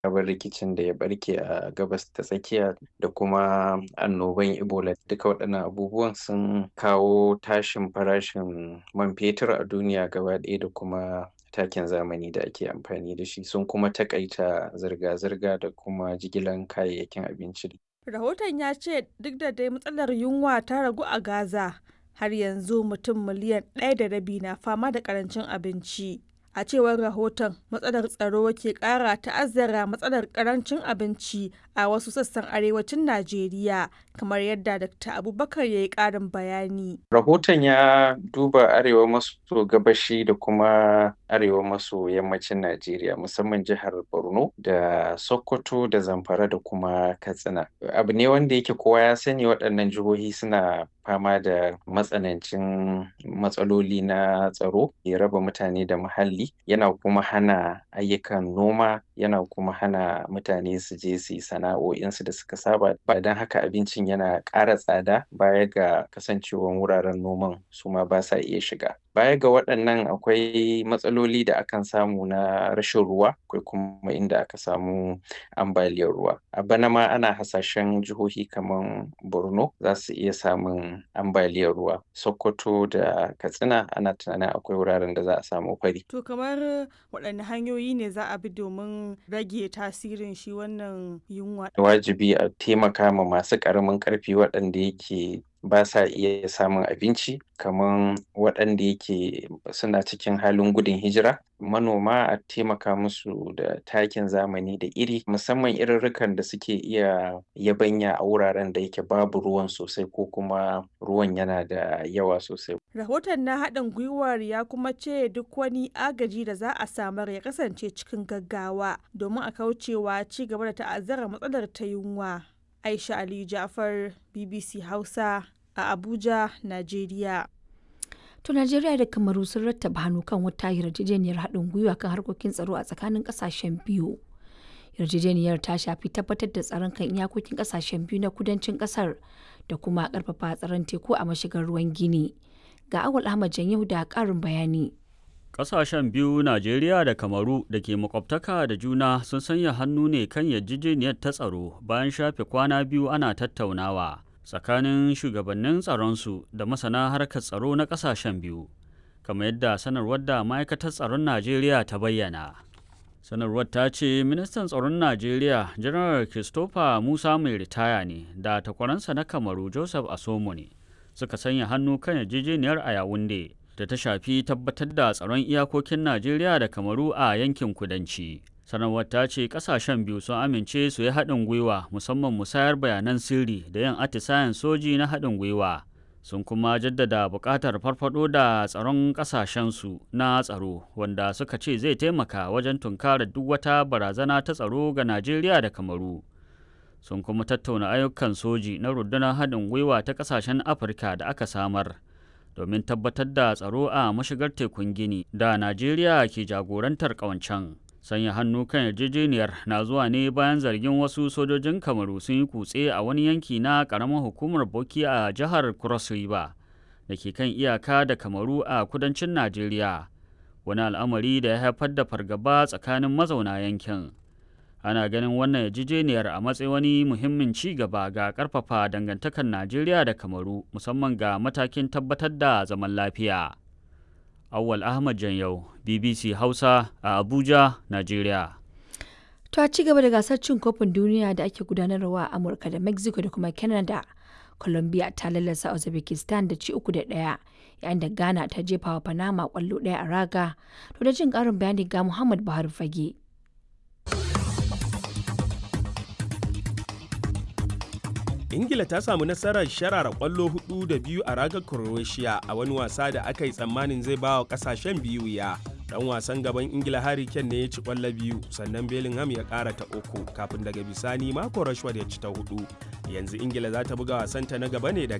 sabon rikicin da ya barke a gabas ta tsakiya da kuma annoban ebola duka waɗannan abubuwan sun kawo tashin farashin man fetur a duniya gaba ɗaya da kuma takin zamani da ake amfani da shi sun kuma takaita zirga-zirga da kuma jigilan kayayyakin abinci rahoton ya ce duk da dai matsalar yunwa ta ragu a gaza har yanzu mutum miliyan ɗaya da rabi na fama da ƙarancin abinci a cewar rahoton matsalar tsaro ke kara ta'azzara matsalar karancin abinci a wasu sassan arewacin najeriya kamar yadda dr abubakar ya yi karin bayani rahoton ya duba arewa maso gabashi da kuma arewa maso yammacin najeriya musamman jihar borno da sokoto da zamfara da kuma katsina abu ne wanda yake kowa ya sani waɗannan jihohi suna fama da matsanancin matsaloli na tsaro ya raba mutane da muhalli yana kuma hana ayyukan noma yana kuma hana mutane su je su yi sana'o'insu da suka saba ba don haka abincin yana ƙara tsada baya ga kasancewan wuraren noman su ma ba sa iya shiga baya ga waɗannan akwai matsaloli da akan samu na rashin ruwa akwai kuma inda aka samu ambaliyar ruwa a bana ma ana hasashen jihohi kamar borno za su iya samun ambaliyar ruwa sokoto da katsina ana tunanin akwai wuraren da za a samu fari to kamar waɗanne hanyoyi ne za a bi domin rage tasirin shi wannan yunwa wajibi a taimaka ma masu ƙaramin ƙarfi waɗanda yake ba sa iya samun abinci kamar waɗanda yake suna cikin halin gudun hijira manoma a taimaka musu da takin zamani da iri musamman irirrikan da suke iya yabanya a wuraren da yake babu ruwan sosai ko kuma ruwan yana da yawa sosai rahoton na haɗin gwiwar ya kuma ce duk wani agaji da za a samar ya kasance cikin gaggawa domin a kaucewa ci gaba da ta'azzara matsalar ta yunwa Aisha Ali Jafar BBC Hausa a Abuja, Najeriya. To Najeriya da Kamaru sun rattaba hannu kan wata yarjejeniyar haɗin gwiwa kan harkokin tsaro a tsakanin ƙasashen biyu. Yarjejeniyar ta shafi tabbatar da tsaron kan iyakokin ƙasashen biyu na kudancin ƙasar da kuma ƙarfafa tsaron teku a mashigar ruwan Gini. Ga Awal Ahmad Janyahu da ƙarin bayani. Ƙasashen biyu Najeriya da Kamaru da ke makwabtaka da juna sun sanya hannu ne kan yarjejeniyar ta tsaro bayan shafe kwana biyu ana tattaunawa tsakanin shugabannin tsaronsu da masana harkar tsaro na ƙasashen biyu, kamar yadda sanarwar da ma'aikatar tsaron Najeriya ta bayyana. Sanarwar ta ce ministan tsaron Najeriya Janar Christopher Musa mai ritaya ne da takwaransa na Kamaru Joseph Asomo ne suka sanya hannu kan yarjejeniyar a Yawunde. da ta shafi tabbatar da tsaron iyakokin Najeriya da Kamaru a yankin kudanci. Sanarwar ta ce kasashen biyu sun amince su yi haɗin gwiwa musamman musayar bayanan sirri da yin atisayen soji na haɗin gwiwa. Sun kuma jaddada buƙatar farfado da tsaron ƙasashensu na tsaro wanda suka ce zai taimaka wajen tunkarar duk wata barazana ta tsaro ga Najeriya da Kamaru. Sun kuma tattauna ayyukan soji na rundunar haɗin gwiwa ta ƙasashen Afirka da aka samar. domin tabbatar da tsaro a mashigar tekun gini da najeriya ke jagorantar ƙawancen sanya hannu kan yarjejeniyar na zuwa ne bayan zargin wasu sojojin kamaru sun yi kutse a wani yanki na ƙaramin hukumar boki a jihar cross river da ke kan iyaka da kamaru a kudancin najeriya wani al'amari da ya haifar da fargaba tsakanin mazauna yankin ana ganin wannan yarjejeniyar a matsayin wani muhimmin ci gaba ga karfafa dangantakar najeriya da kamaru musamman ga matakin tabbatar da zaman lafiya awwal ahmad janyau bbc hausa a abuja najeriya To a ci gaba da gasar cin kofin duniya da ake gudanarwa a Amurka da Mexico da kuma Canada. Colombia ta lallasa Uzbekistan da ci uku da ɗaya yayin da Ghana ta jefa wa Panama kwallo ɗaya a raga. To da jin ƙarin bayani ga Muhammad Buhari Fage. ingila ta samu nasarar sharara kwallo hudu da biyu a ragar croatia a wani wasa da aka yi tsammanin zai ba wa kasashen biyu ya dan wasan gaban ingila harry kane ne ya ci kwallo biyu sannan bellingham ya kara ta uku kafin daga bisani mako rashford ya ci ta hudu yanzu ingila za ta buga wasanta na gaba ne da